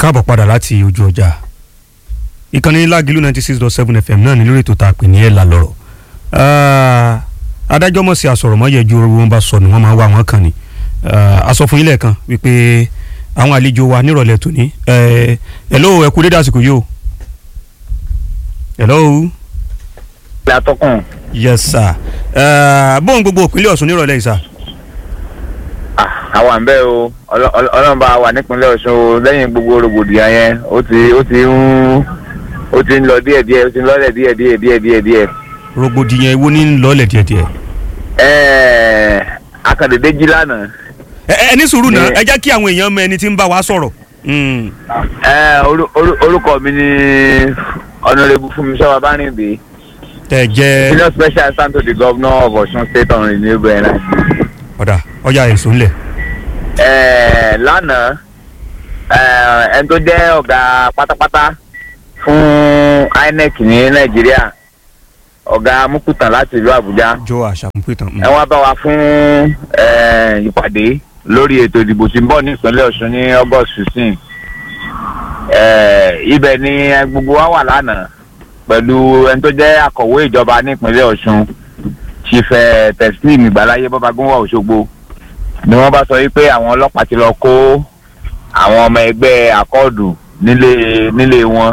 káàbọ̀ padà láti ojú ọjà ìkànnì lágìlú ninety six dot seven fm náà ní lórí ètò tá a pè ní ẹ̀ là lọ́rọ̀ adájọ́ mọ̀ sí àsọ̀rọ̀mọ́yẹ ju orí wọn bá sọ ni wọ́n máa wá wọn kàn ní a sọ fún yín lẹ́ẹ̀kan wípé àwọn àlejò wa nírọ̀lẹ́ tòní hello ẹ kú dédé àsìkò yìí o hello. látọkùn. yes sir bóun gbogbo òpínlẹ̀ ọ̀ṣun nírọ̀lẹ́ yìí sir. àwa ń bẹ́ o ọlọ́run bá wà nípínlẹ̀ ọ̀ṣun o lẹ́yìn gbogbo rògbòdìyàn yẹn ó ti ó ti ń ó ti ń lọ díẹ̀ díẹ̀ ó ti ń lọ́lẹ̀ díẹ̀ díẹ̀ díẹ̀ díẹ̀ díẹ̀. rògbòdìyàn ewo ní lọ́ọ̀lẹ̀ díẹ̀díẹ̀. ẹ̀ẹ́ akàndédé jí lánàá. ẹ ẹ ní sùúrù náà ẹ jẹ́ kí àwọn èèyàn mọ ẹni tí ń bá wa sọ̀rọ̀. Mm. ẹ orú- orú- orúkọ mi ni ọ̀nàrẹ́bù fúnmiṣọ́ babárìndé tẹ jẹ́ senior special assistant to the governor of Ọ̀ṣun state on renewable energy. ọ̀dà ọjà èso ńlẹ̀. Ẹ, lánàá ẹ, ẹni tó jẹ́ ọ̀gá pátápátá fún INEC ní nàìjíríà ọ̀gá mukutan láti ìlú àbújá jọ àṣàmùpẹ̀tàn. ẹ wá bá wa fún ẹ, ìpàdé lórí ètò ìdìbò tí ń bọ̀ ní ìpínlẹ̀ ọ̀ṣun ní august fifteen ibẹ̀ ni gbogbo wa wà lánàá pẹ̀lú ẹni tó jẹ́ akọ̀wé ìjọba ní ìpínlẹ̀ ọ̀ṣun chief ẹ, teslim ìgbàláyé bọ́bagúnwà òṣogbo ni wọ́n bá sọ wípé àwọn ọlọ́pàá ti lọ kó àwọn ọmọ ẹgbẹ́ akọ́ọ̀dù nílé nílé wọn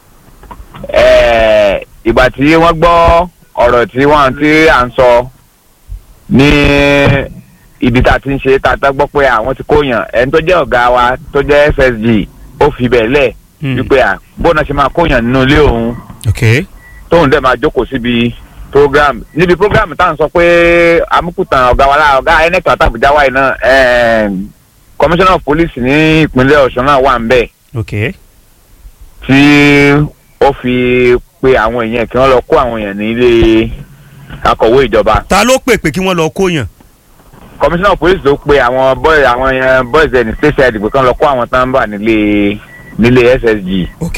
Eh, ìgbà tí wọ́n gbọ́ ọ̀rọ̀ tí wọ́n tí à ń sọ ní ibi tá a ti ń ṣe tá a tá gbọ́ pé àwọn ti kóyàn ẹni tó jẹ́ ọ̀gá wa tó jẹ́ FSG ó fi bẹ̀ lẹ̀ Hmm. wípé à bóun náà ṣe máa kóyàn nínú ilé òun ok tóun dẹ̀ máa jókòó síbi program níbi program tá à ń sọ pé amúkùtàn ọ̀gá wa lára ọ̀gá INEC àtàbùjá wáyé náà em, commissioner of police ní ìpínlẹ̀ ọ̀ṣun náà wà ń bẹ̀ ok tí ó fi pe àwọn èèyàn kí wọ́n lọ kó àwọn èèyàn ní ilé akọ̀wé ìjọba ta ló pè pé kí wọ́n lọ kóyàn. commissioner of police ló pe àwọn boys àwọn èèyàn boys ẹni state side pé kí wọ́n lọ kó àwọn tán bà nílé nílé SSG ok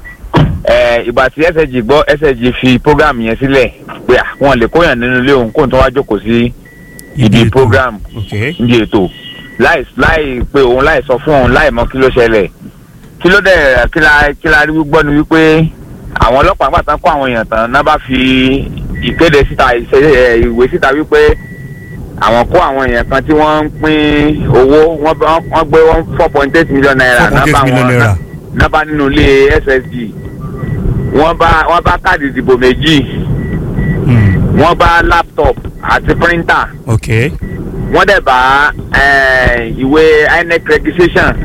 ẹ ìgbà tí SSG gbọ́ SSG fi program yẹn sílẹ̀ pé à, wọn lè kóyàn nínú ilé òun kóun tó wá jókòó sí ibi ètò. program ok níbi ètò láì láì pé òun láì sọ fún òun láì mọ kí ló ṣẹlẹ̀ kí ló dẹ̀ kí la kí la rí gbọ́ ni wípé àwọn ọlọ́pàá gbà tán kó àwọn èèyàn tán náà bá fi ìkéde síta ìṣe ẹ, ìwé síta wípé àwọn kó àwọn èèyàn kan tí wọ́n ń pín owó wọ́n bá- wọ́n gbé one four point eight million naira four point eight million naira. náà bá nínú ilé SSG wọ́n bá wọ́n bá káàdì ìdìbò méjì Hmm. wọ́n bá laptop àti printer ok wọ́n dẹ̀ bá eh, ìwé INEC registration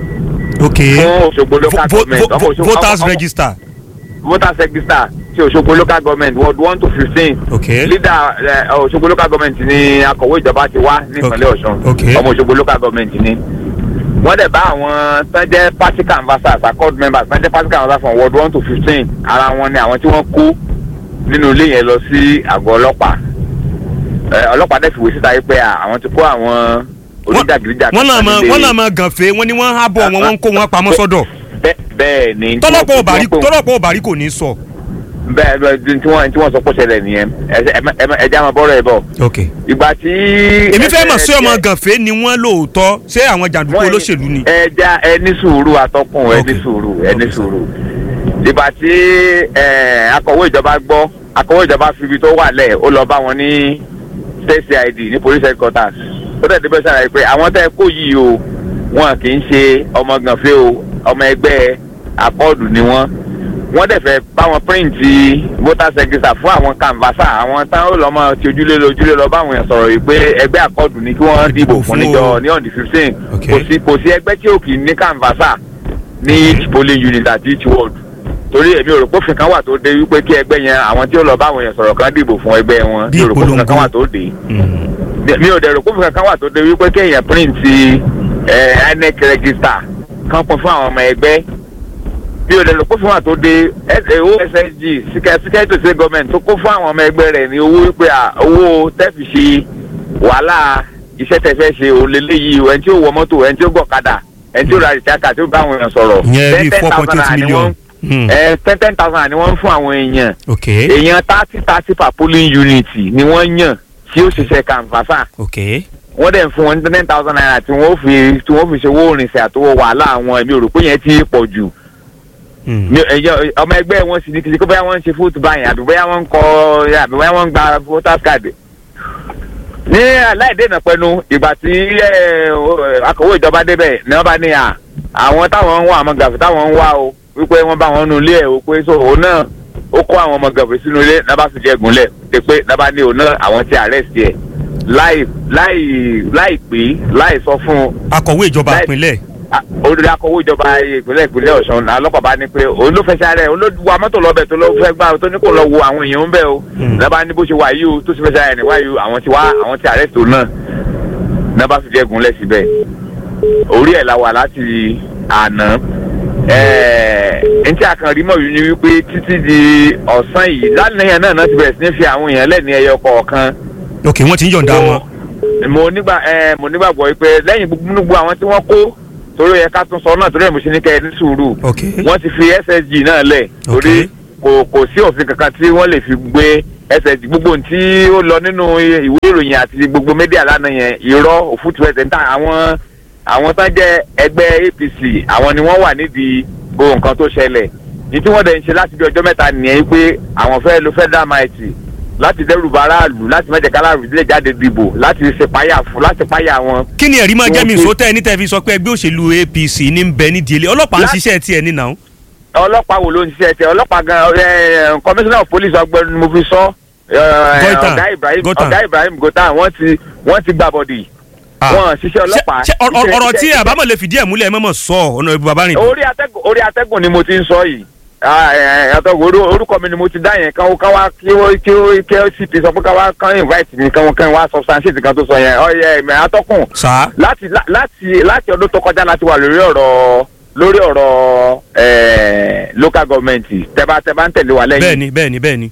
ok fún Òṣogbo local Vo- vo- government vo- ọmọ Òṣogbo- voters ọmọ- register voters register ti Òṣogbo local government ward one to fifteen ok leader eh, Òṣogbo local government ni akọ̀wé ìjọba ti wá ní ìpínlẹ̀ Ọ̀ṣun Ok. ọmọ Òṣogbo local government ni wọ́n dẹ̀ bá àwọn tán jẹ́ party canvassers accord members tán jẹ́ party canvassers from ward one to fifteen ara wọn ni àwọn tí wọ́n kó nínú ilé yẹn lọ sí àgọ́ ọlọ́pàá Eh, ọlọ́pàá dẹ̀ fìwé síta yìí pé à, àwọn ti kó àwọn onídàgídíjà wọ́n náà mọ nílé- wọ́n náà mọ gànfẹ́ wọ́n ní wọ́n ń hábọ̀ wọn wọ́n ń kó wọn pamọ́ sọ́dọ̀ bẹ́ẹ̀ bẹ́ẹ̀ ni. tọ́lọ́pọ̀ òbárí tí wọ́n- tọ́lọ́pọ̀ òbárí kò ní sọ. bẹ́ẹ̀ bẹ́ẹ̀ tí wọ́n tí wọ́n sọ pé ó ṣẹlẹ̀ nìyẹn ẹ- ẹ- ẹ- ẹ jẹ́ àwọn bọ́rọ̀ ẹ̀ bọ̀. ok ìgbà tí. èmi fẹ́ mọ̀ sí ẹ- ọmọ ẹ- gànfẹ́ ni wọ́n lóòótọ́ ṣé àwọn jàǹdùkú wọ́n- olóṣèlú ni. ẹ já ẹ ní sùúrù atọ́kùn ẹ ní Ok. sùúrù ẹ ní Ok, sir. sùúrù. ìgbà tí ẹ, akọ̀wé ìjọba gbọ́ akọ̀wé ìjọba fi ibi tó wà lẹ̀ ó lọ bá wọn ní state cid ní police headquarters ó dẹ̀ débẹ̀ ṣàlàyé pé àwọn tẹ́ ẹ kó yìí o wọn kì í ṣe ọmọ gànfẹ́ o ọmọ ẹgbẹ́ akọ́ọ̀dù ni wọ́n wọ́n dẹ̀ fẹ́ bá wọn píríǹtì voters register fún àwọn canvasser àwọn táwọn ò lọ́mọ ti ojúlé lọ ojúlé lọ báwọn èèyàn sọ̀rọ̀ yìí pé ẹgbẹ́ akọ́ọ̀dù ni kí wọ́n dìbò Dìbò fún fún níjọ o. ní on the fifteen Ok. kò sí kò sí ẹgbẹ́ tí ò kì í ní canvasser ní each polling unit àti each ward torí èmi ò rò pé òfin kan wà tó dé wípé kí ẹgbẹ́ yẹn àwọn tí ó lọ báwọn èèyàn sọ̀rọ̀ kan dìbò fún ẹgbẹ́ wọn Bí mi ò rò pé òfin kan ìpolongo. wà tó dé Hmm. mi ò dẹ̀ rò pé òfin kan wà tó dé wípé kéèyàn print ẹ INEC register kan pín fún àwọn ọmọ ẹgbẹ́ mi ò dẹ̀ rò pé òfin wà tó dé OSSG security state government tó kó fún àwọn ọmọ ẹgbẹ́ rẹ̀ ní owó wípé à, owó tẹ́fì ṣe wàhálà iṣẹ́ tẹ́ fẹ́ ṣe òun lélẹ́yìí o ẹni tí ó wọ mọ́tò ẹni tí ó gbọ̀kadà ẹni tí ó ra ìṣáka tí ó bá àwọn èèyàn sọ̀rọ̀ ìyẹn bíi ten four point thousand eight naira ni million. wọ́n Hmm. ẹ ten ten thousand naira ni wọ́n ń fún àwọn èèyàn ok èèyàn thirty thirty per polling unit ni wọ́n yàn tí ó ṣiṣẹ́ kàǹfàṣà ok wọ́n dẹ̀ ń fún wọn ní ten thousand naira tí wọ́n fi tí wọ́n fi ṣe owó ìrìnsẹ̀ àtọwọ́ wàhálà àwọn èmi ò rò pé yẹn ti pọ̀ jù Hmm. mi- ẹyọ- ọmọ ẹgbẹ́ wọn sì ní kìí ṣe kó bóyá wọ́n ń ṣe fóòtù báyìí àbí bóyá wọ́n ń kọ àbí bóyá wọ́n ń gba voters card. ní aláìdènà pẹnu ìgbà tí ẹ, o- akọ̀wé ìjọba débẹ̀ ni wọ́n bá ní à àwọn táwọn ń wá àwọn gàfẹ́ táwọn ń wá o wípé wọ́n bá wọn nu ilé ẹ̀ o pé so òun náà ó kó àwọn ọmọ gàfẹ́ sínú ilé náà bá fi jẹ́ gúnlẹ̀ ṣe pé náà bá ní òun náà àwọn ti arrest ẹ̀ láì láì láì pé láì sọ fún un akọ̀wé ìjọba Láì- ìpínlẹ̀ Ah, olùdarí akọ̀wé ìjọba ìpínlẹ̀ ìpínlẹ̀ ọ̀sán ọlọ́pàá bá ní pé òun ló fẹ́ sáré òun ló wa mọ́tò lọ́bẹ̀ tó ló fẹ́ gbá tó ní kó lọ wo àwọn èèyàn ń bẹ̀ o Hmm. lọ́ba ní bó ṣe wà yìí o tó sì fẹ́ sáré ní wáyé o àwọn ti wá àwọn ti arrest òun náà náà bá fi jẹ́ gunlẹ̀ síbẹ̀ orí ẹ̀ la wà láti àná ẹ̀ẹ́ ntí àkànrí mọ̀ yìí ni wípé títí di ọ̀sán yìí lánàá náà náà ti bẹ̀rẹ̀ sí ní fi àwọn èèyàn lẹ́ni ẹyọ kọ̀ọ̀kan ok wọ́n ti ń yọ̀ǹda wọn. mo nígbà ẹ mo nígbàgbọ́ pé lẹ́yìn gbogbo àwọn tí wọ́n kó torí ẹ ká tún sọ náà torí ẹ mo ṣe ní kẹ́ ẹ ní sùúrù ok wọ́n ti fi ssg náà lẹ̀ torí kò kò sí òfin kankan tí wọ́n lè fi gbé ssg gbogbo ohun tí ó lọ nínú ìwé ìròyìn àti gbogbo médíà lánàá yẹn irọ́ òfútu ẹsẹ̀ ń ta àwọn àwọn tán jẹ́ ẹgbẹ́ apc àwọn ni wọ́n wà nídìí gbogbo nǹkan tó ṣẹlẹ̀ ní tí wọ́n dẹ̀ ń ṣe láti bí ọjọ́ mẹ́ta nìyẹn pé àwọn fẹ́ lo federal mighty láti dẹ́rù bà aráàlú láti má jẹ́ ká aráàlú lè jáde dìbò láti ṣe páyà fún láti páyà wọn. kí ni ẹ̀rí máa jẹ́ mi Wọ́n fi- sótẹ́ ní tẹ́ fi sọ pé ẹgbẹ́ òṣèlú apc ní ń bẹ nídìí ilé ọlọ́pàá ń Lá- ṣiṣẹ́ tiẹ̀ ní nàá. ọlọ́pàá wo ló ń ṣiṣẹ́ tẹ ọlọ́pàá gan ẹ commissioner of police ọgbẹ́ni ni mo fi sọ ẹ, Goitan. ọ̀gá Ibrahim Goitan. ọ̀gá Ibrahim Goitan wọ́n ti wọ́n ti gbà bọ̀dì wọ́n ṣiṣẹ́ ọlọ́pàá. ṣe ọ̀rọ̀ Iṣẹ́- ọ̀rọ̀ tí iṣẹ́- àbámọ̀ lè fìdí ẹ̀ múlẹ̀ mọ́mọ́ sọ ọ̀nà ìbú bàbá rìn. orí atẹ́gùn orí atẹ́gùn ni mo ti ń sọ yìí Ah, ẹ, ẹ, atẹ́gùn orú- orúkọ mi ni mo ti dá yẹn kan kan wá kí ó kí ó kí ó sì ti sọ pé ká wá kán invite mi kan kan wá substantiate kan tó sọ yẹn ọyẹ ẹ̀mẹ̀ atọ́kùn sá láti lá- láti láti ọdún tó kọjá láti wà lórí ọ̀rọ̀ lórí ọ̀rọ̀ eh, local government tẹ́bá tẹ́bá ń tẹ̀lé wa lẹ́yìn bẹ́ẹ̀ni bẹ́ẹ̀ni bẹ́ẹ̀ni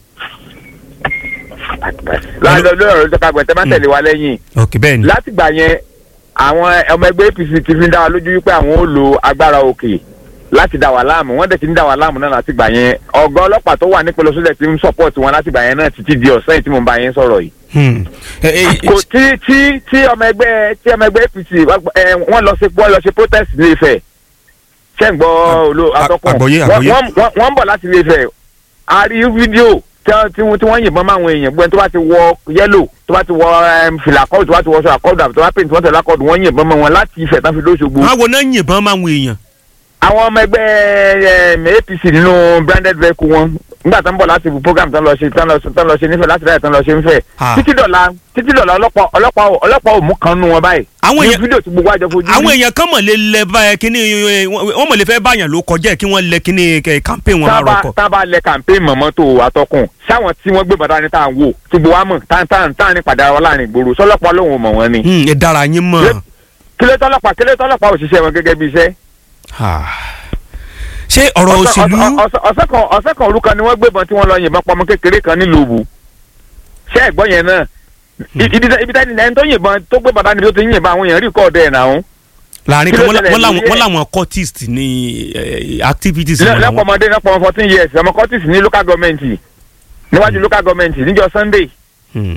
láti lórí ọ̀rọ̀ local government tẹ́bá ń tẹ̀lé wa lẹ́yìn ok bẹ́ẹ̀ni. látìgbà yẹn àwọn ọmọ ẹgbẹ́ APC ti fi ń dá wa lójú wípé àwọn ò lo agbára òkè láti dá wa láàmú wọ́n dẹ̀ ti ń dá wa láàmú náà látìgbà yẹn ọ̀gá ọlọ́pàá tó wà nípínlẹ̀ sódẹ̀ ti ń support wọn látìgbà yẹn náà títí di ọ̀sán yìí tí mo bá yẹn sọ̀rọ̀ yìí Hmm. Ẹ, ẹ, ẹ, kò tí tí tí ọmọ ẹgbẹ́ tí ọmọ ẹgbẹ́ APC ẹ, wọ́n lọ ṣe wọ́n lọ ṣe protest ní Ifẹ̀ ṣé ń gbọ́ olo a- atọ́kùn àgbọ́yé, Wọ́n- àgbọ́yé. wọ́n wọ́n- wọ́n ń bọ̀ láti ilé Ifẹ̀ a rí fídíò tí wọ́n- tí wọ́n tí wọ́n yìnbọn máwọn èèyàn gbọ́n tó bá ti wọ yẹ́lò tó bá ti wọ em, fìlà kọ́ọ̀dù tó bá ti wọ aṣọ àkọ́ọ̀dù àbí tó bá pè ní tí wọ́n tẹ̀lé akọ́ọ̀dù wọ́n yìnbọn mọ́ wọn láti Ifẹ̀ tán fi lóṣogbo àwọn wo náà yìnbọn máa ń wo èèyàn. àwọn ọmọ ẹgbẹ́ em, APC nínú branded vehicle wọn nígbà tó ń bọ̀ láti program tán lọ ṣe tán lọ tán lọ ṣe nífẹ̀ẹ́ láti dáyà tán lọ ṣe nífẹ̀ẹ́ Ah. títí dọ̀la títí dọ̀la ọlọ́pàá ọlọ́pàá ò- ọlọ́pàá ò mú kan nú wọn báyìí Àwọn ní èèyàn- fídíò tí gbogbo àjọ fojú àwọn rí. èèyàn kan mọ̀ lè lẹ báyẹn kíní ẹ, wọ́n wọ́n mọ̀ lè fẹ́ báyàn ló kọjá ẹ̀ kí wọ́n lẹ kíní ẹ, campaign wọn máa tábà rọkọ̀. tábà lẹ campaign mọ̀mọ́ tó àtọkùn sáwọn tí wọ́n gbé bàtà ní tá à ń wò tí gbogbo wa mọ̀ tá à ń tá à ń tá à ní padà wọn láàrin ìgboro sọlọ́pàá lòun ò mọ̀ wọn ni. Hmm, ẹ dára yín mọ̀. kílé tọ́lọ́pàá kílé tọ́lọ́pàá òṣìṣẹ́ wọn gẹ́gẹ́ bí iṣẹ́. Ah. ṣé ọ̀rọ̀ Ọ̀sẹ̀- òṣèlú ọ̀sẹ̀- ọ̀sẹ̀ ọ̀sẹ̀ kan ọ̀sẹ̀ kan orúkọ ni wọ́n gbébọn tí wọ́n lọ yìnbọn pọmọ kékeré kan nílùú Òwú. ṣé ẹ̀gbọ́n yẹn náà ibi tẹ́- ibi tẹ́ni ẹni tó yìnbọn tó gbé bàtà níbi tó ti yìnbọn àwọn èèyàn rí kọ́ọ̀dù ẹ̀ náà láàrin kí kan ló wọ́n lá- ṣẹlẹ̀ wọ́n láwọn lórí ẹ̀? wọ́n láwọn cultist ní ẹ, activities wọn làwọn. lẹ́pọ̀mọdé lẹ́pọ̀mọ fourteen years ọmọ Curtis ní local government níwájú local government níjọ́ Sunday Hmm.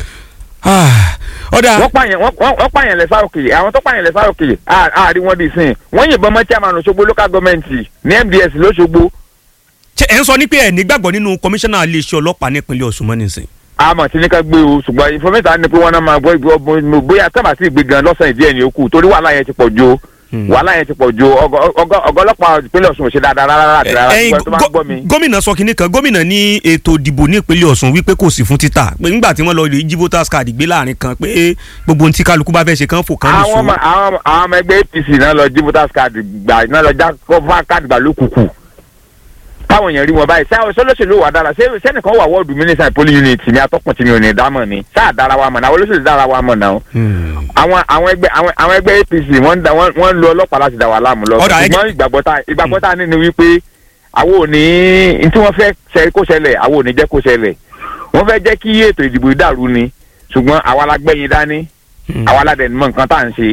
Ah, ọ̀dà wọ́n pààyàn wọ́n- wọ́n wọ́n pààyàn lẹ́sà òkè àwọn tó pààyàn lẹ́sà òkè à- àárín wọn dì sìn wọ́n yìnbọn mọ́ chairman Òṣogbo local government ní MDS lọ́ṣogbo ṣé ẹ̀ ń sọ ní pé ẹ̀ nígbàgbọ́ nínú kọmíṣánná iléeṣẹ́ ọlọ́pàá nípínlẹ̀ Ọ̀ṣun mọ́ nísìn. àmọ́ tí ní ká gbé o ṣùgbọ́n information ni pé wọ́n náà máa gbọ́ ìgbọ́ bó- bóyá tábà sí ìgbé gan lọ́sàn-án ìdí ẹ̀ ní okù torí wàhálà yẹn ti pọ̀ ju o. Hmm. wàhálà yẹn ti pọ̀ ju ọgọ- ọgọ- ọgọ ọlọ́pàá ìpínlẹ̀ Ọ̀ṣun ò ṣe dáadáa rárá àti rárá ẹ̀yin ṣùgbọ́n tó bá gó- gbọ́ mi. gómìnà sọ kinní kan gómìnà ní ètò ìdìbò ní ìpínlẹ̀ Ọ̀ṣun wípé kò sí fún títà pé nígbà tí wọ́n lọ rí jí voters card gbé láàrin kan pé gbogbo ohun tí kálukú bá fẹ́ ṣe kán fò kán àwọn nìṣó. ọmọ àwọn ọmọ- àwọn ọmọ ẹgbẹ́ APC náà lọ jí voters card gbà náà lọ já kọ́fà card gbà lókùkù táwọn èèyàn rí wọn báyìí sáwọn sọlọ́sẹ̀lú wà dára ṣé sẹ́nìkan wà wọ́ọ̀dù mínísítà poli unit ní atọ́kùn tí mi ò ní dámọ̀ ni sáà dára wa mọ̀ náà àwọn olóṣèlú dára wa mọ̀ náà Hmm. àwọn àwọn ẹgbẹ́ àwọn àwọn ẹgbẹ́ APC wọ́n ń da wọ́n wọ́n ń lo ọlọ́pàá láti dá wa láàmú lọ Ọ̀dà, ẹgbẹ́- ṣùgbọ́n ìgbàgbọ́ tá ìgbàgbọ́ tá ní ni wípé àwọn ò ní n tí wọ́n fẹ́ ṣe kó ṣẹlẹ̀ àwọn ò ní jẹ́ kó ṣẹlẹ̀ wọ́n fẹ́ jẹ́ kí ètò ìdìbò dàrú ni ṣùgbọ́n àwa la gbẹ̀yìn dání Hmm. àwa la dẹ̀ mọ̀ nǹkan tá à ń ṣe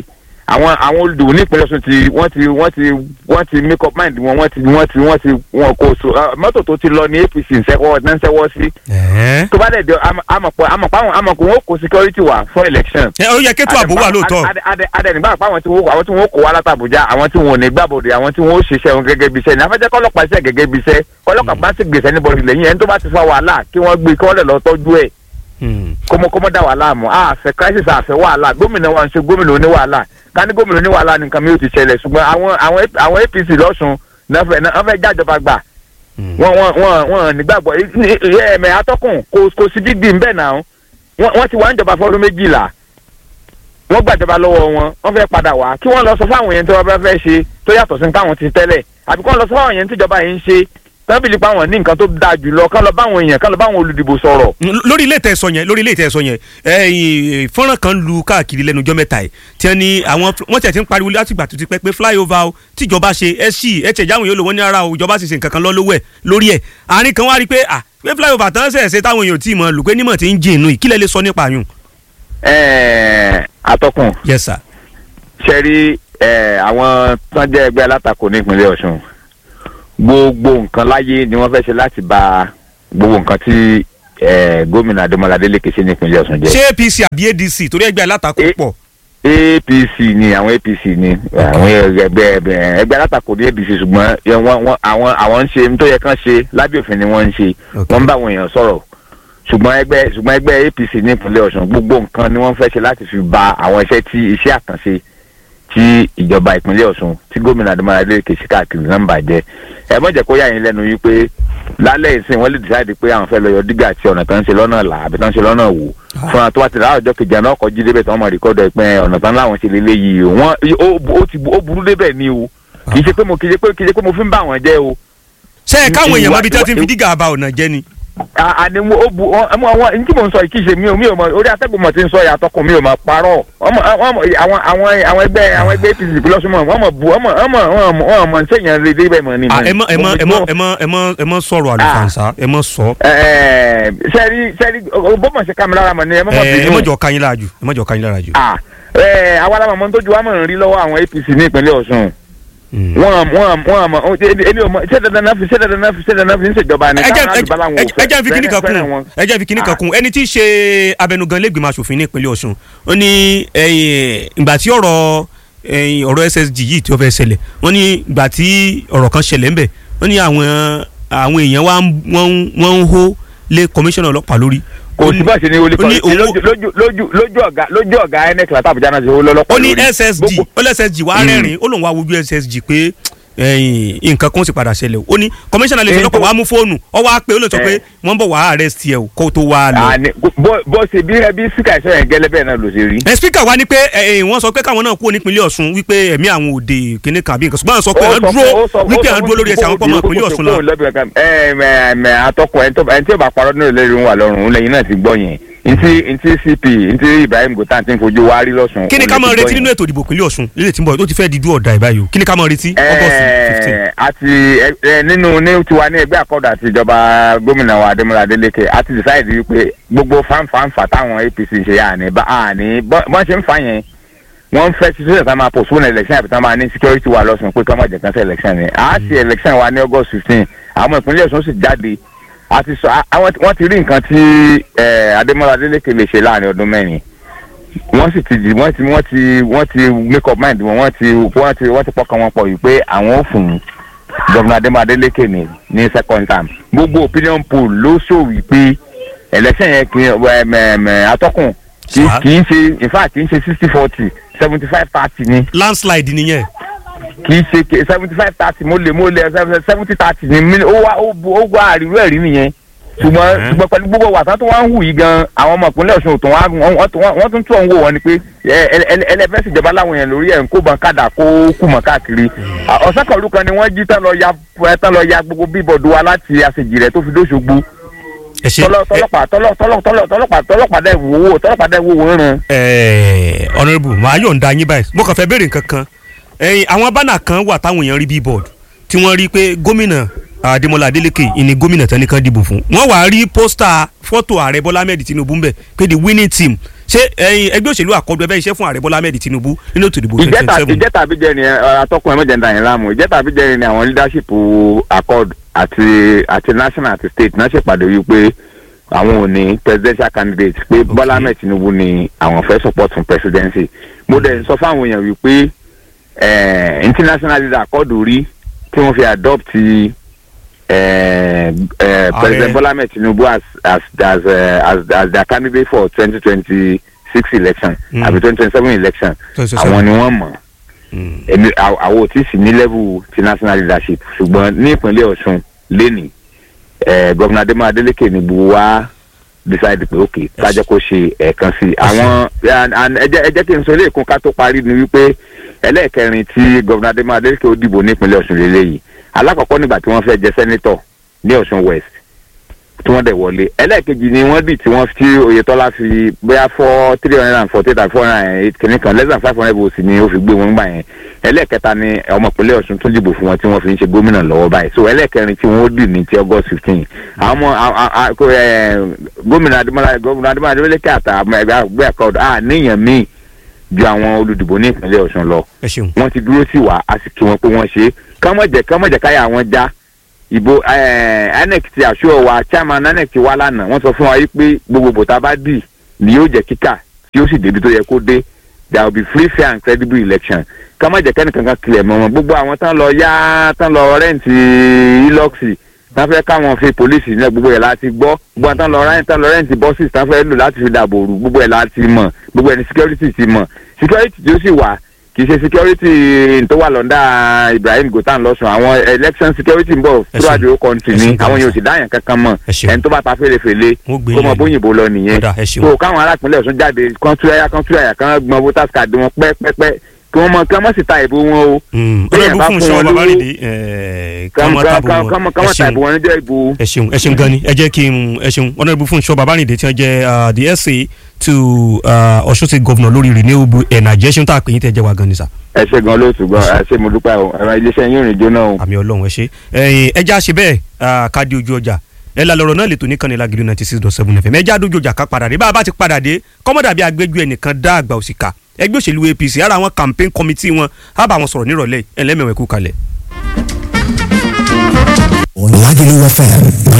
àwọn àwọn olùdìbò ní ìpínlẹ̀ Ọ̀ṣun ti wọ́n ti wọ́n ti wọ́n ti make up mind wọn wọ́n ti wọ́n ti wọ́n ti wọn kò so ah, mọ́tò tó ti lọ ní APC ń sẹ́wọ́ ń sẹ́wọ́ sí ẹ tó bá dẹ̀ jọ amọ̀pọ̀ amọ̀pọ̀ àwọn amọ̀pọ̀ wọn kò security wà fún election ó yẹ kétò ààbò wà lóòótọ́ adẹnibá pa àwọn tí wọn àwọn tí wọn kó wá látàbújá àwọn tí wọn ò ní gbàbọdè àwọn tí wọn ó ṣiṣẹ́ wọn gẹ́gẹ́ bí iṣẹ́ ní afẹ́jẹ́ kọ́lọ́pàá iṣẹ́ gẹ́gẹ́ bí iṣẹ́ kọ́lọ́pàá bá sì gbèsè níbọdì lẹ́yìn ẹni tó bá ti fa wàhálà kí wọ́n gbé kí wọ́n lè lọ tọ́jú ẹ̀ kọmọkọmọ dá wàhálà mọ́ àfẹ́ crisis àfẹ́ wàhálà gómìnà wa ń ṣe gómìnà oní wàhálà ká ní gómìnà oní wàhálà nìkan mi ò ti ṣẹlẹ̀ ṣùgbọ́n àwọn àwọn àwọn APC lọ́sùn náà fẹ́ náà fẹ́ jájọba gbà wọn wọn wọn wọn nígbàgbọ́ ẹ̀ẹ̀mẹ̀ atọ́kùn kò kò sí dídì ń bẹ̀ náà wọ́n wọ́n ti wá ń jọba fọ́dún méjìlá wọ́n gbàjọba lọ́wọ́ wọn wọ́n fẹ́ padà wá kí wọ́n lọ sọ fáwọn yẹn tí wọ́n bá fẹ́ ṣe tó yàtọ̀ sí táwọn ti tẹ́lẹ̀ àbí kí wọ́n lọ sọ fáwọn yẹn tíjọba yẹn ń ṣe tábìlì pa wọn ní nǹkan tó dáa jù lọ kán lọ báwọn èèyàn kán lọ báwọn olùdìbò sọ̀rọ̀. lórí ilé ìtẹ̀sọ yẹn lórí ilé ìtẹ̀sọ yẹn ẹ̀yìn fọ́nrán kan lu káàkiri lẹ́nu ọjọ́ mẹ́ta ẹ̀ tí wọ́n ní àwọn wọ́n tiẹ̀ ti ń pariwo látìgbà tó ti pẹ́ pé flyover o tíjọba ṣe ẹ sí ẹ tẹ̀ jáwọn yóò lò wọ́n ní ara o ìjọba sì ṣe nǹkan kan lọ lówó ẹ̀ lórí ẹ̀ àárín kan wá rí pé à pé flyover tán ṣẹ̀ ṣe táwọn èèyàn tí ì mọ̀ lù pé nímọ̀ tí ń jìn inú ìkílẹ̀ lè sọ nípa yùn. ẹ̀ẹ́ atọ́kùn yes sir. ṣe rí ẹ̀ àwọn tán jẹ́ ẹgbẹ́ alátakò ní ìpínlẹ̀ Ọ̀ṣun gbogbo nǹkan láyé ni wọ́n fẹ́ ṣe láti bà gbogbo nǹkan tí ẹ̀ gómìnà Adémọ́lá Adélékè ṣe ní ìpínlẹ̀ Ọ̀ṣun jẹ́. ṣé APC àbí ADC torí ẹgbẹ́ alátakò Eh, pọ̀ APC ni àwọn APC ni àwọn ẹgbẹ́ ẹgbẹ́ ẹgbẹ́ alátakò ní APC ṣùgbọ́n yẹ wọ́n wọ́n àwọn àwọn ń ṣe ní tó yẹ kán ṣe lábẹ́ òfin ni wọ́n ń ṣe Ok. wọ́n ń bá àwọn èèyàn sọ̀rọ̀ ṣùgbọ́n ẹgbẹ́ ṣùgbọ́n ẹgbẹ́ APC ní ìpínlẹ̀ Ọ̀ṣun gbogbo nǹkan ni wọ́n fẹ́ ṣe láti fi bà àwọn iṣẹ́ tí iṣẹ́ àkànṣe tí ìjọba ìpínlẹ̀ Ọ̀ṣun tí gómìnà Adémọ́lá Adélékè ṣe káàkiri náà ń bàjẹ́ ẹ mọ̀ jẹ́ kó yà yín lẹ́nu yìí pé lálẹ́ ìsìn wọ́n lè decide pé àwọn fẹ́ lọ yọ dígà tí ọ̀nà tán ń ṣe lọ́nà là àbí tán ń ṣe lọ́nà wò fún wa tó bá ti rà ọjọ́ kejì àná ọkọ̀ jí débẹ̀ tí wọ́n mọ̀ rìkọ́dọ̀ ìpín ọ̀nà tán láwọn ṣe lélẹ́ yìí o wọ́n ó ó ti ó burú débẹ̀ ni o kì í ṣe pé mo kì í ṣe pé kì í ṣe pé mo fi ń bá wọn jẹ́ o ṣé ẹ káwọn èèyàn mọ ibi tí wọ́n ti ń fi ìwà- dígà ba ọ̀nà jẹ́ ni. àní mo ó bu ọmọ àwọn ní tí mo ń sọ yìí kì í ṣe mi ò mi ò mọ orí atẹ́gùn mọ̀ tí ń sọ yàtọ̀ kùn mi ò mọ parọ́ ọmọ ọmọ àwọn àwọn àwọn ẹgbẹ́ àwọn ẹgbẹ́ APC lọ́sùnmọ̀ wọ́n mọ̀ bu ọmọ ọmọ ọmọ ọmọ mọ̀ ṣèyàn lè débẹ̀ mọ̀ ni. Ah, ẹ mọ ẹ mọ ẹ mọ ẹ mọ ẹ mọ ẹ mọ sọ̀rọ̀ àlùfànṣá ẹ mọ sọ Ẹ̀ẹ́, sẹ́rí sẹ́rí bọ́mọ̀ ṣe kámi lára mọ̀ ni ẹ mọ̀ mọ̀ ẹ ẹ bínú. mọ jọ kanyin lára jù ẹ mọ jọ kanyin lára jù. Ah, ẹ àwa la mọ̀ tó ju wa mọ̀ ń rí lọ́wọ́ àwọn APC ní ìpínlẹ̀ Ọ̀ṣun Mm. wọ́n wọ́n wọ́n mọ̀ èmi ò mọ̀ ṣé dandan náà fi ṣé dandan náà fi ṣé dandan náà fi ń ṣèjọba ni ẹ jẹ́ káwọn àdìbá làwọn ò ẹ jẹ́ fi kíní kan fẹ́ràn wọn. kún ẹ jẹ́ fi kíní kan Ah. kún ẹni tí í ṣe abẹnugan lẹ́gbìmọ̀ asòfin ní ìpínlẹ̀ Ọ̀ṣun ó ní ẹ̀yìn, ìgbà tí ọ̀rọ̀ ẹ̀yìn, ọ̀rọ̀ SSG yìí tí ó fẹ́ ṣẹlẹ̀ wọ́n ní ìgbà tí ọ̀rọ̀ kan ṣẹlẹ̀ ńbẹ̀ wọ́n ní àwọn àwọn èèyàn wa ń- wọ́n ń- wọ́n ń hó lé kọmíṣánná ọlọ́pàá lórí. kò sí bá ṣe ní olè ó ní kọ́ owó- lójú lójú lójú lójú ọ̀gá lójú ọ̀gá INEC láti Àbújá náà ṣe owó lọ́lọ́pàá ó ní lórí. ssg Gbogbo- ó lé ssg wàá Mm. rẹ́rìn ó lòun wá wojú ssg pé ẹ̀yìn, nǹkan kan ó sì padà ṣẹlẹ̀ ó ní kọmíṣánná lè fi Èyí ọlọ́pàá tó- wàá mú fóònù ọ wá pé ó lè sọ pé Eh. wọ́n bọ̀ wàá arrest ẹ̀ o kó tó wá lọ. àní bó bó ṣe bí ẹbí síkà ìṣọ́ yẹn gẹ́lẹ́ bẹ́ẹ̀ náà ló ṣe rí. ẹ spika wa ni pé ẹ ẹ wọ́n sọ pé káwọn náà kúrò nípínlẹ̀ Ọ̀ṣun wípé ẹ̀mí àwọn òde kìnìún kan àbí nǹkan ṣùgbọ́n àwọn sọ pé Ó àwọn sọ dúró fún- ó sọ- wípé ó sọ àwọn fún dúró lórí ẹsẹ̀ àwọn pọmọ kókó ìpínlẹ̀ kókó Ọ̀ṣun lọ. lọ́bì kankan. ẹ ẹ ẹ atọ́kùn ẹni tó ẹni tí ò bá parọ́ nínú ìlérí wà lọ́rùn lẹ́yìn náà ti gbọ́ yẹn ntí ntí CP ntí Ibrahim Gotan ti ń fojú wa rí lọ́sùn. kí ni ká máa retí nínú ètò ìdìbò ìpínlẹ̀ Ọ̀ṣun lílẹ̀ tí ń bọ̀ tó ti fẹ́ di dú ọ̀dà ìbáyìí o kí ni ká máa retí August fifteen. Ẹ, àti ẹ, ẹ, nínú ní tiwa ní ẹgbẹ́ àkọ́dà àti ìjọba gómìnà wa Adémọ́lá Adélékè àti decide wípé gbogbo fanfanfa táwọn APC ń ṣe àní bá àní bọ́n ṣe ń fa yẹn wọ́n ń fẹ́ ṣiṣẹ́ ìta máa postpone election àbí tá máa ní security wa lọ́sùn pé ká má jẹ́ kán ṣe election ni a ṣe election wa ní August fifteen àwọn ìpínlẹ̀ Ọ̀ṣun sì jáde àti sọ àwọn wọ́n ti rí nǹkan tí ẹ, Adémọ́lá Adélékè lè ṣe láàrin ọdún mẹ́rin wọ́n sì ti wọ́n ti wọ́n ti wọ́n ti make up mind wọn wọ́n ti wọ́n ti wọ́n ti pọkàn wọn pọ̀ yìí pé àwọn ò fún gómìnà Adémọ́lá Adélékè ní ní second term gbogbo opinion poll ló show wípé election yẹn kì í ẹm, ẹm, atọ́kùn kì í Sá. kì í ṣe in fact kì í ṣe sixty forty seventy five thirty ni landslide nìyẹn kì í ṣe seventy five thirty mo lè mo lè seventy thirty ni mi- ó wá ó bu ó wá àríwú ẹ̀rí nìyẹn ṣùgbọ́n Mhm. ṣùgbọ́n pẹ̀lú gbogbo wàsá tó wá ń hù yìí gan àwọn ọmọ ìpínlẹ̀ Ọ̀ṣun tó wá wọ́n- wọ́n tún- wọ́n tún tún ọ̀hún wò wọ́n ni pé ẹ- ẹ- ẹ- ẹlẹ́fẹ́ ṣèjọba láwọn èèyàn lórí ẹ̀ ń kó bọn kádà kó kú mọ́ káàkiri ọ̀sán kan olùkan ni wọ́n jí tán lọ ya tán lọ ya gbogbo bíbọ̀dù wa láti àṣejì rẹ̀ tó fi dóṣogbo ẹ ṣe tọ́lọ́- tọ́lọ́pàá tọ́lọ́- tọ́lọ́- tọ́lọ́- tọ́lọ́pàá tọ́lọ́pàá dẹ̀ wò wò tọ́lọ́pàá dẹ̀ wò wò ń ràn. ẹ honourable màá yọ̀ǹda yín báyìí mo kàn fẹ́ béèrè nǹkan kan ẹ̀yin àwọn bánà kan wà táwọn èèyàn rí billboard tí wọ́n rí pé gómìnà Adémọ́lá Adélékè ìní gómìnà tán nìkan dìbò fún wọ́n wàá rí pósítà fọ́tò ààrẹ Bọ́lá Ahmed Tinubu ń bẹ̀ pé the winning team ṣé ẹ̀yin ẹgbẹ́ òṣèlú àkọ́dù ẹ fẹ́ iṣẹ́ fún ààrẹ bọ́lá ahmed tinubu nínú ètò ìdìbò twenty ìjẹta twenty seven ìjẹta àbíjẹ ni ẹ, atọ́kùn ẹ mọ̀jẹ̀ ń da yẹn láàmú ìjẹta àbíjẹ ni àwọn leadership accord àti àti national àti state náà ṣèpàdé wípé àwọn ò ní presidential candidate pé bọ́lá ahmed tinubu ni àwọn fẹ́ support fún presidency mo dẹ̀ ń sọ fáwọn èèyàn wípé eh, international leader accord rí tí wọ́n fi adopt eh, eh, president bọ́lá ahmed tinubu as as as, eh, as as their candidate for twenty twenty six election Mm. àbí twenty twenty seven election 2027. àwọn ni wọ́n mọ̀ Mm. èmi àw- àwọn ò tí ì sí ní level ti national leadership ṣùgbọ́n ní ìpínlẹ̀ ọ̀ṣun lẹ́nìí eh, gọ́vùnà adémọ́ adélékè ni gbogbo wa decide pé ok kájẹ́ kó ṣe ẹ̀ẹ̀kan sí i àwọn and- and ẹ jẹ́ ẹ jẹ́ kí n sọ ilé ìkún ká tó parí ni wípé ẹlẹ́ẹ̀kẹrin tí gọ́vùnà adémọ́ adélékè ó dìbò ní ìpínlẹ̀ ọ̀ṣun lélẹ́yìí alákọ̀ọ́kọ́ nígbà tí wọ́n fẹ́ jẹ sẹ́nítọ̀ ní ọ̀ṣun west tí wọ́n dẹ̀ wọlé ẹlẹ́ẹ̀kejì ni wọ́n dì tí wọ́n tí oyetola fi bóyá fọ́ three hundred and forty tàbí four hundred and eight kìíní kan less than five hundred votes ni ó fi gbé wọn gbà yẹn ẹlẹ́ẹ̀kẹta ni ọmọ ìpínlẹ̀ ọ̀ṣun tún dìbò fún wọn tí wọ́n fi ń ṣe gómìnà lọ́wọ́ báyìí so ẹlẹ́ẹ̀kẹrin tí wọ́n dì ní ti august fifteen àwọn ọmọ a- a- a- kò, eh, gómìnà adémọlá gómìnà adémọlá adémọlẹ́kẹ́ àtàwọn ẹgbẹ́ àgbẹ̀ àkọọ́dọ̀ à níyàn míì ju àwọn olùdìbò ní ìpínlẹ̀ ọ̀ṣun lọ ẹ ṣeun wọ́n ti dúró sí wa a sì kí wọn pé wọ́n ṣe é kọ́mọ̀jẹ̀ kọ́mọ̀jẹ̀ káyà wọn já ìbò eh, inec ti àṣọ wa chairman inec ti wá lánàá wọ́n sọ fún wa yìí pé gbogbo bòtá bá dì ni yóò jẹ́ kíkà tí yóò sì débi tó yẹ kó dé there will be free fair and credible election kọ́mọ̀jẹ̀ kẹ́nìkankan tilẹ̀ mọ́ wọn gbogbo àwọn tán lọ yá tán lọ rẹ́ǹtì iloxi tán fẹ́ káwọn fi polisi náà gbogbo ẹ̀ láti gbọ́ gbogbo àwọn tán lọ rẹ́ǹtì tán lọ rẹ́ǹtì buses tán fẹ́ lò láti fi dàbò rú gbogbo ẹ̀ láti mọ̀ gbogbo ẹ̀ ní security ti mọ̀ security tí ó sì wà kì í ṣe security tó wà lọ́ndà Ibrahim Gotan lọ́sùn àwọn election security ń bọ̀ Ẹ throughout ṣeun. the whole country Ẹ ni ṣeun, àwọn Kàmá. yóò sì dáyàn kankan mọ̀ Ẹ ṣeun. ẹni tó bá ta fèrèfèlè Wọ́n gbé kó mọ yín bóyìnbó lọ nìyẹn Ọ̀dà, ẹ ṣeun. so káwọn arákùnrin Ọ̀ṣun jáde kan túyàyà kan túyàyà kan gbọ́n voters card wọn pẹ́pẹ́pẹ́ kí wọ́n mọ kí wọ́n mọ̀ sí ta ìbò wọn o ọlọ́run bá fún fún iṣẹ́ wọn lówó, babalẹ́dẹ kọ́mọ tábù wọn kọ́mọ ẹ ta ṣeun ìbò wọn níjọ́ ìbò ẹ ṣeun ẹ ṣeun gan ni ẹ jẹ́ kí n ẹ ṣeun honourable Fúnṣọ́ Babárìndé tí wọ́n jẹ́ uh, the SA to uh, Ọ̀ṣun State Governor lórí renewable energy ẹ ṣeun tá a pè yín tẹ́ jẹ́ wa gan ni sà ẹ ṣe gan lóòtú gan ẹ ṣe mo dúpẹ́ o ẹ̀rọ iléeṣẹ́ yín ò ní jóná o. àmì ọlọ́run ẹ ṣe ẹ̀yin ẹja ṣe bẹ́ẹ̀ uh, ká di ojú ọjà ẹ la lọ́rọ̀ náà lè tó ní kan ní Lágìrì ninety six dot seven fm ẹja dojú ọjà ká padà dé bá a bá ti padà dé kọ́mọ́dà bí agbẹ́jú ẹnìkan dá àgbà òsìkà ẹgbẹ́ òṣèlú APC ara àwọn campaign committee wọn á bá wọn sọ̀rọ̀ nírọ̀lẹ́ ẹlẹ́mẹ̀wẹ̀ kú kalẹ̀. Lagelu FM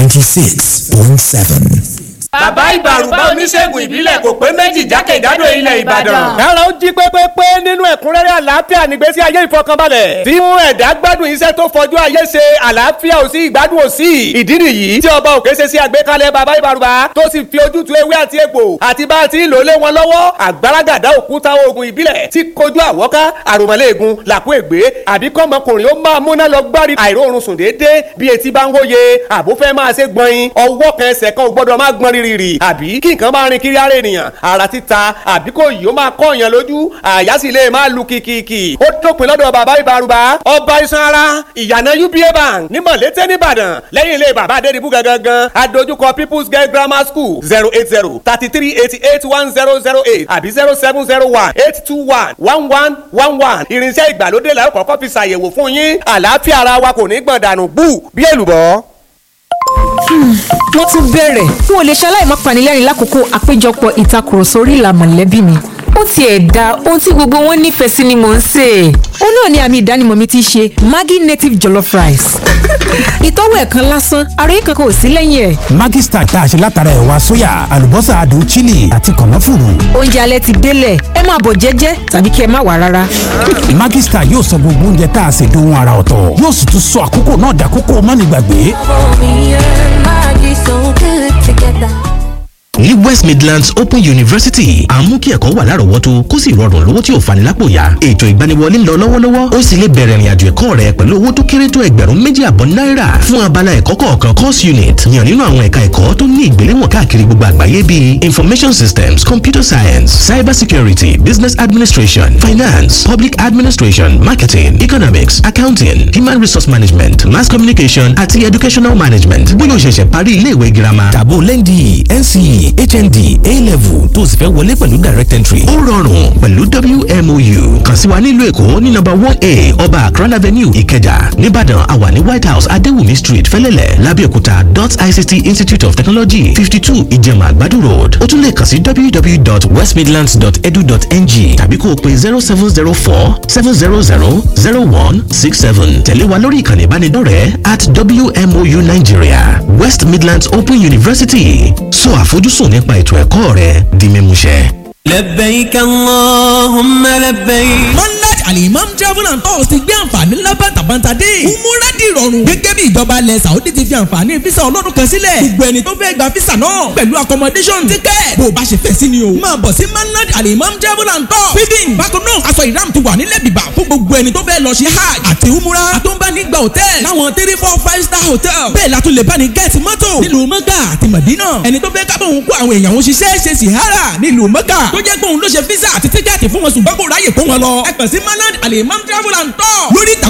96.7. bàbá ìbàrùbá oníṣègùn ìbílẹ̀ kò pé méjì jákèjádò ilẹ̀ ìbàdàn. kára ó jí pépépé nínú ẹ̀kúnrẹ́rẹ́ àlàáfíà nígbésí ayé ìfọkànbalẹ̀ tí mú ẹ̀dá gbádùn iṣẹ́ tó fojú ayé ṣe àlàáfíà ò sí ìgbádùn ò sí ìdí nìyí tí ọba òkè ṣe sí àgbékalẹ̀ bàbá ìbàrùbá tó sì fi ojútùú ewé àti egbò àti bá a ti ń lò lé wọn lọ́wọ́ àgbàràgàdá òkúta oògùn ìbílẹ̀ tí kojú àwọ́ká àròmọ́lẹ́ẹ̀gùn làkú ègbé àbí kọ́mọkùnrin ó máa múná lọ gbárí àìróorun sùn déédéé bí etí bá ń wóye àbúfẹ́ máa ṣe gbọ̀nyin ọwọ́ kan ẹsẹ̀ kan ò gbọ́dọ̀ máa gbọ́n rírì àbí kí nǹkan máa rin kiri ara ènìyàn ara títa àbí kò yìí ó máa kọ́ èèyàn lójú àyà sì lè máa lu kìkìkì ó dópin lọ́dọ̀ bàbá ìbárùbá ọba iṣan ara ìyànà uba bank ní mọ̀lété nìbàdàn lẹ́yìn ilé bàbá adédìbú gangan adójúkọ people's girl grammar school zero eight zero thirty three eighty eight one zero zero eight àbí zero seven zero one eight two one one one one one irinṣẹ́ ìgbàlódé la ó kọ́kọ́ fi ṣàyẹ̀wò fún yín àlàáfíà ara wa kò ní gbọ̀n dànù bú bí èlùbọ́ wọ́n tún bẹ̀rẹ̀ n ò lè ṣaláì má panilẹ́rìn lákòókò àpéjọpọ̀ ìtakùrọ̀sọ orí ìlà mọ̀lẹ́bí mi ó tiẹ̀ da ohun tí gbogbo wọn nífẹ̀ẹ́ sí ni mò ń sè é ó náà ni àmì ìdánimọ̀ mi ti ṣe Maggi native jollof rice ìtọ́wò ẹ̀kan lásán àròyé kankan ò sí lẹ́yìn ẹ̀ Maggi Star tá a ṣe látara ẹ̀wà sóyà àlùbọ́sà adùn chili àti kànáfùrù. oúnjẹ alẹ́ ti délẹ̀ ẹ máa bọ̀ jẹ́jẹ́ tàbí kí ẹ má wá rárá Maggi Star yóò sọ gbogbo oúnjẹ tá a ṣe dohun ara ọ̀tọ̀ yóò sì tún sọ àkókò náà dàkókò mánigbàgbé. Me and Maggie so good together. ní west midlands open university à ń mú kí ẹ̀kọ́ wà lárọ̀ọ́wọ́tó kó sì rọrùn lówó tí ò fani lápò yá ètò ìgbaniwọlé ń lọ lọ́wọ́lọ́wọ́ ó sì lè bẹ̀rẹ̀ ìrìnàjò ẹ̀kọ́ rẹ pẹ̀lú owó tó kéré tó ẹgbẹ̀rún méjì àbọ̀ náírà fún abala ẹ̀kọ́ kọ̀ọ̀kan course unit yàn nínú àwọn ẹ̀ka ẹ̀kọ́ tó ní ìgbéléwọ̀n káàkiri gbogbo àgbáyé bíi information systems computer science cyber security business administration finance public administration marketing economics accounting human resource management mass communication àti educational management bóyá o ṣẹ̀ṣẹ̀ parí ilé ìwé girama tàbó lẹ́ndì NCE hnd a-level tó o sì fẹ́ wọlé pẹ̀lú direct entry. ó rọrùn pẹ̀lú wmou kàn sí wa nílùú èkó ní nọ́mbà one a ọba akran avenue ìkẹjà nìbàdàn àwa ní white house adéwùmí street fẹ́lẹ́lẹ̀ lábẹ́òkúta dot ict institute of technology fifty two ìjẹ̀mà àgbàdo road ó tún lè kàn sí www.westmidlands.edu.ng tàbí kó o pe zero seven zero four seven zero zero zero one six seven tẹ̀lé wa lórí ìkànnì ìbánidọ́rẹ̀ẹ́ at wmou nigeria west midlands open university sọ àfojúsùn nípa ètò ẹ̀kọ́ rẹ di mímúṣẹ. لبيك اللهم لبيك monarch alimam travel and tours ti gbé àǹfààní ńlá bàtàbàtà dé. umura di ìrọ̀rùn. gẹ́gẹ́ bí ìjọba ilẹ̀ saudi ti fi àǹfààní fisa ọlọ́dún kan sílẹ̀. gbogbo ẹni tó fẹ́ gba fisa náà pẹ̀lú accommodation ticket. bó o bá ṣe fẹ́ sí ni o. máa bọ̀ sí monarch alimam travel and tours. feeding bákan náà aṣọ ìram ti wà nílẹ̀ bìbà fún gbogbo ẹni tó fẹ́ lọ ṣe hajj àti umura. àtúnbánigba hotel láwọn three four five star hotel. bẹ́ẹ̀ la tún lè bá ní gẹ́ẹ̀tì mọ́tò nílùú mọ́gà àti mọ̀dínà. ẹni tó fẹ́ kábọ̀ òun kó àwọn èèyàn òun ṣiṣẹ́ ṣe sìhárà nílùú mọ́gà. tó jẹ́ pé òun ló ṣe físà àti tíkẹ́ẹ̀tì fún wọn ṣùgbọ́n kò ráyè kó wọn lọ. ẹ kàn sí manad alimam travel and tour lórí ìtàkùn